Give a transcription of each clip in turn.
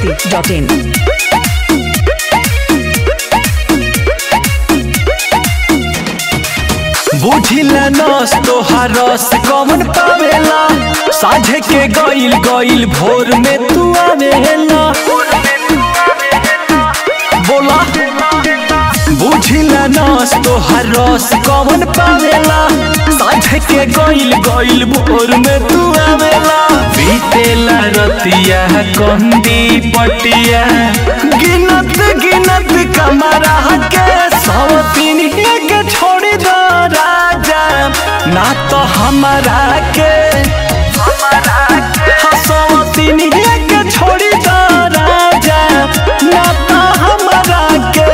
masti.in. बुझिला नस तोहार रस कमन पावेला साझे के गइल गइल भोर में तू आवेला बोला बुझिला नस तोहार रस कमन पावेला साझे के गइल गइल भोर में तू आवेला बीतेला रतिया कंदी पटिया गिनत गिनत कमरा के सौ तीन के छोड़ दो राजा ना तो हमारा के हसवतीन के छोड़ी दो राजा ना तो हमारा के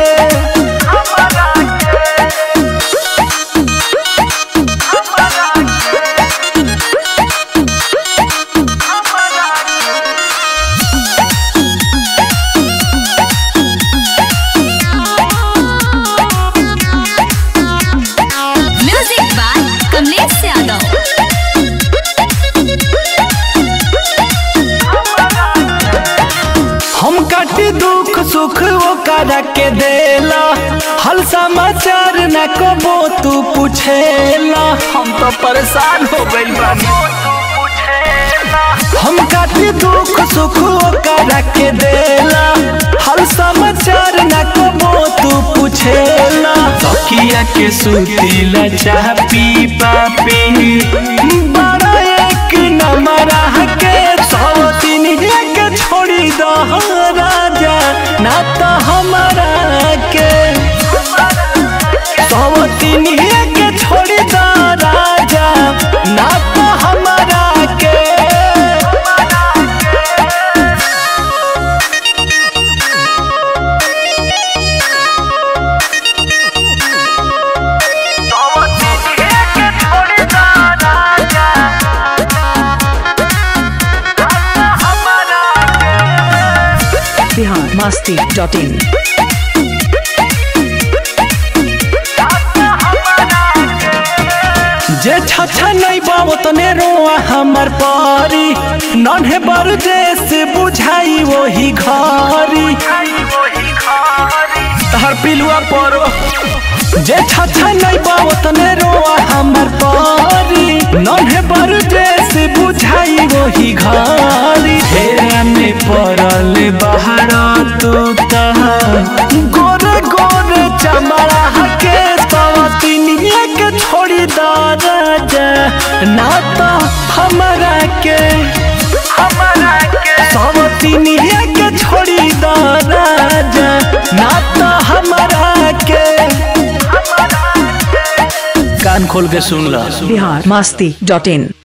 म्यूजिक बाय कमलेश यादव हम काटी दुख सुख वो करा के देला हल समाचार न कबो तू पूछेला हम तो परेशान हो गइल बानी हम काटी दुख सुख वो करा के देला हल समाचार न कबो तू पूछेला तकिया के सुतीला चाह पी पापी बड़ा एक नमरा के सौ तीन के छोड़ी दो राजा ना तो हमारा के सौ तीन के छोड़ी दो राजा ना तो हमारा के Bihar masti.in. जे छछा नहीं बाबो तने रोआ हमर पारी नन्हे बर जैसे बुझाई वही घरी तहर पिलुआ परो जे छछा नहीं बाबो तने रोआ हमर पारी नन्हे बर जैसे बुझाई वही घरी फेरा में पड़ल बाहर तू तहा गोरे गोरे चमड़ा के सवतिनिया के छोड़ी दा राजा ना तो हमारा के हमारा के सवतिनिया के छोड़ी दा राजा ना तो हमारा के कान खोल के सुन ला Bihar masti.in.